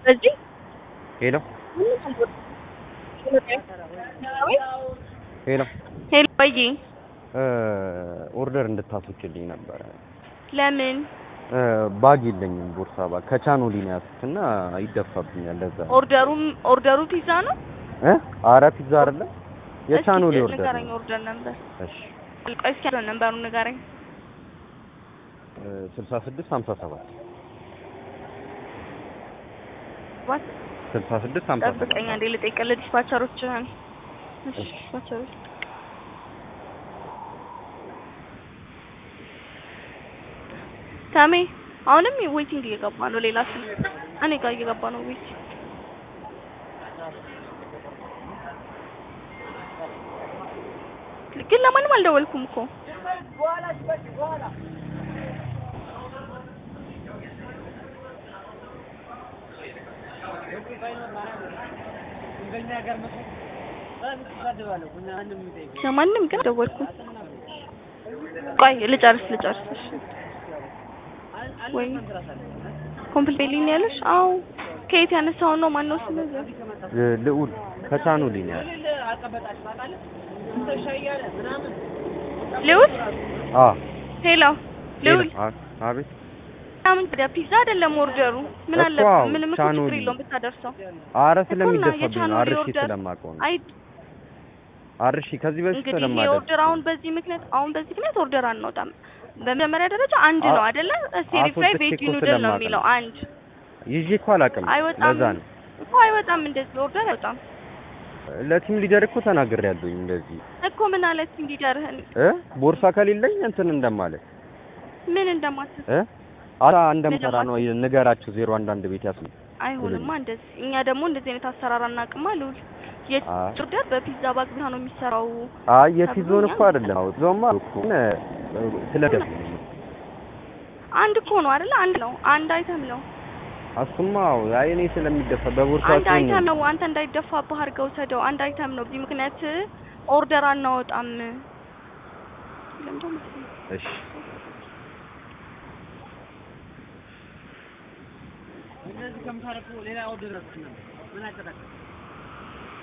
በዚህ ሄሎ ሄሎ ሄሎ ወይ ኦርደር እንድታስወጪልኝ ነበረ። ለምን እ ባግ የለኝም ቦርሳ ባግ ከቻኖሊ ነው ያዝኩት እና ይደፋብኛል። ለዛ ነው። ኦርደሩም ኦርደሩ ፒዛ ነው እ አረ ፒዛ አይደለም የቻኖሊ እስኪ ኦርደር ንገረኝ ነው። ኦርደር ነበር እሺ ቆይ እስኪ ያለው ነምበሩን ንገረኝ ስልሳ ስድስት ሀምሳ ሰባት ዋት ስልሳ ስድስት ሀምሳ ሰባት ጠብቀኝ አንዴ ልጠይቅልህ ዲስፓቸሮችህን እሺ እሺ። ዲስፓቸሮች ታሜ አሁንም ዌቲንግ እየገባ ነው ሌላ ስልክ እኔ ጋር እየገባ ነው ዌት ግን ለማንም አልደወልኩም እኮ ለማንም ግን አልደወልኩም ቆይ ልጨርስ ልጨርስ እሺ ወይ ኮምፕሊት ቤሊን ያለሽ አዎ ከየት ያነሳው ነው ማነው ስለዚህ እ ልዑል ከቻኖሊ ነው ያለው። ልዑል አ ሄሎ ልዑል አ- አቤት ምን ታዲያ ፒዛ አይደለም ኦርደሩ ምን እኮ አለ አዎ፣ ምንም እኮ ቻኖሊ። ችግር የለውም ብታደርሰው አረ እኮ እና ስለሚደፋብኝ ነው የቻኖሊ አርሺ ኦርደር ስለማውቀው ነው። አይ አርሺ ከዚህ በፊት እንግዲህ ይሄ ስለማደርግ ኦርደር አሁን በዚህ ምክንያት አሁን በዚህ ምክንያት ኦርደር አንወጣም በመጀመሪያ ደረጃ አንድ ነው አ- አይደለ ሴሪ ፍራይ አስወጥቼ ቬጅ እኮ ኑድል ነው ስለማውቅ የሚለው ነው። አንድ ይዤ እኮ አላውቅም። አይወጣም ለዛ ነው እኮ አይወጣም እንደዚህ ኦርደር አይወጣም ለቲም ሊደር እኮ ተናግሬያለሁኝ እንደዚህ እኮ ምን አለ ቲም ሊደርህን እ ቦርሳ ከሌለኝ እንትን እንደማለት ምን እንደማትስ እ አራ እንደምሰራ ነው ንገራችሁ። ዜሮ አንድ አንድ ቤት ያስ አይሆንማ እንደዚህ እኛ ደግሞ እንደዚህ አይነት አሰራር አናውቅማ ልውል አይ። የኦርደር በፒዛ ባግ ብቻ ነው የሚሰራው አይ የቲዞን እኮ አይደለም። አዎ ዞማ እኮ እ ስለደፍ አንድ እኮ ነው አይደለ አንድ ነው አንድ አይተም ነው አሱማ አይ እኔ ስለሚደፋ በቦርሳ አንድ ሲሆን አይተም ነው አንተ እንዳይደፋብህ አድርገው ሰደው አንድ አይተም ነው በዚህ ምክንያት ኦርደር አናወጣም ለምንድን ነው እሺ እነዚህ ከምታረቁ ሌላ ኦርደር ምን አቀጣቀ